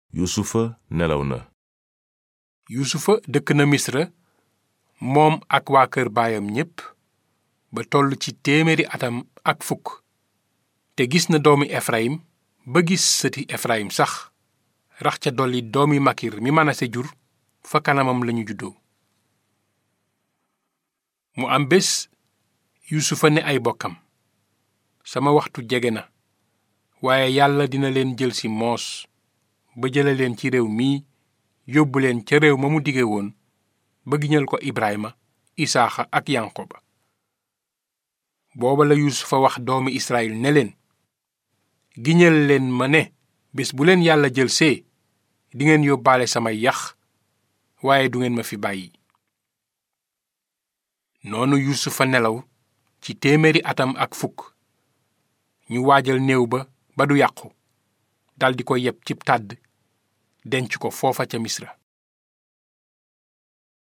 yusufa nelaw na yusufa dëkk na misra moom ak waa kër baayam ñépp ba toll ci téeméeri atam ak fukk te gis na doomi efrayim ba gis sëti efrayim sax rax ca dolli doomi makir mi manase jur fa kanamam lañu juddoo mu am bés yusufa ne ay bokkam sama waxtu jege na waaye yàlla dina leen jël si moos ba jële leen ci réew mii yóbbu leen ca réew ma mu dige woon ba giñal ko ibrahima isaaxa ak yanqoba booba la yusufa wax doomi israyil ne leen giñal leen ma ne bés bu leen yàlla jël see dingeen yóbbaale samay yax waaye du ngeen ma fi bàyyi noonu yusufa nelaw ci téeméeri atam ak fukk ñu waajal néew ba ba du yàqu daldi ko yeb cib tàdd denc ko foofa ca misra